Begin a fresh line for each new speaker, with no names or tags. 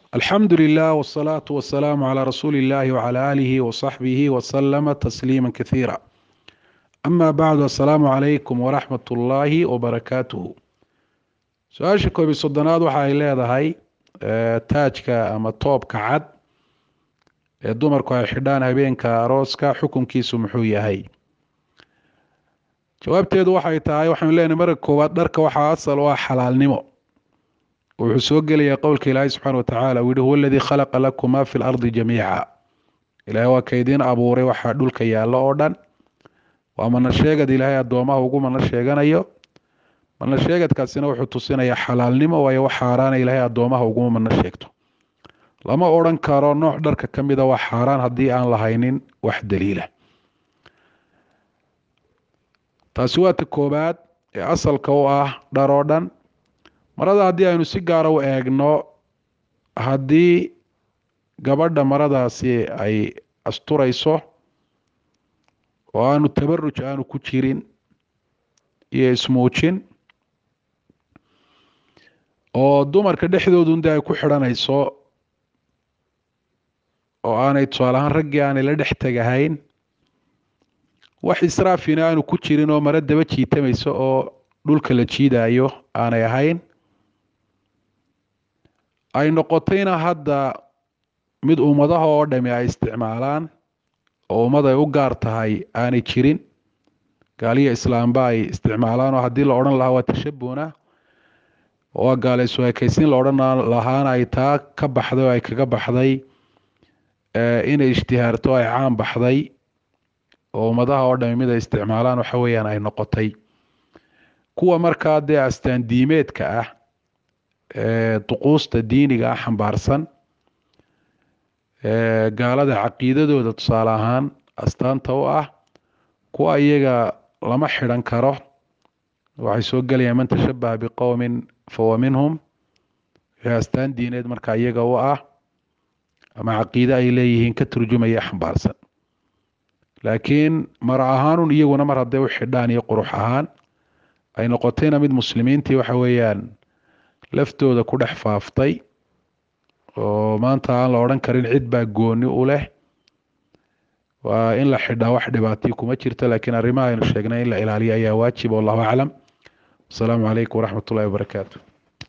alxamdu lilah wsalaatu wasalaamu calaa rasuuli illahi wcala aalihi wasaxbihi wasalama tasliima kasiira ama bacdu assalaamu calaykum waraxmat ullaahi wabarakaatuhu su-aasha koobiy soddonaad waxa ay leedahay taajka ama toobka cad ee dumarku ay xidhaan habeenka arooska xukunkiisu muxuu yahay jawaabteedu waxay tahay waxaanu leenahay marka koowaad dharka waxaa asal u ah xalaalnimo wuxuu soo gelayaa qowlka ilaahay subxana watacaala uu yihi huwa aladii khalaqa lakum maa fi lardi jamiica ilaahay waa kaydiin abuuray waxaa dhulka yaallo oo dhan waa mana sheegad ilaahay addoomaha ugu mana sheeganayo mana sheegadkaasina wuxuu tusinayaa xalaalnimo waayo wax xaaraana ilaahay addoomaha uguma mana sheegto lama odhan karo nooc dharka ka mida waa xaaraan haddii aan lahaynin wax daliila taasi waa ta koobaad ee asalka u ah dhar oo dhan marada haddii aynu si gaara u eegno haddii gabadha maradaasi ay asturayso oo aanu tabaruj aanu ku jirin iyo ismuujin oo dumarka dhexdoodunda ay ku xidhanayso oo aanay tusaale ahaan raggii aanay la dhex tegahayn wax israafina aanu ku jirin oo maro daba jiitamayso oo dhulka la jiidayo aanay ahayn ay noqotayna hadda mid ummadaha oo dhami ay isticmaalaan oo ummad ay u gaar tahay aanay jirin gaaliya islaamba ay isticmaalaan oo haddii la odhan lahaa waa tashabuna waa gaalaysu ekaysiin la odhan lahaana ay taa ka baxday oo ay kaga baxday inay ishtihaarto ay caan baxday oo ummadaha oo dhami mid ay isticmaalaan waxa weeyaan ay noqotay kuwa markaa dee astaan diimeedka ah duquusta diiniga ah xambaarsan gaalada caqiidadooda tusaale ahaan astaanta u ah kuwa iyaga lama xidhan karo waxay soo gelayaan man tashabaha biqowmin fahuwa minhum wixii astaan diineed marka iyaga u ah ama caqiide ay leeyihiin ka turjumaya xambaarsan laakiin mar ahaanun iyaguna mar hadday u xidhaan iyo qurux ahaan ay noqotayna mid muslimiintii waxa weeyaan laftooda ku dhex faaftay oo maanta aan la odhan karin cid baa gooni u leh waa in la xidhaa wax dhibaatay kuma jirto laakiin arrimaha aynu sheegnay in la ilaaliyo ayaa waajib wallahu aclam asalaamu calaykum waraxmat ullahi wabarakaatu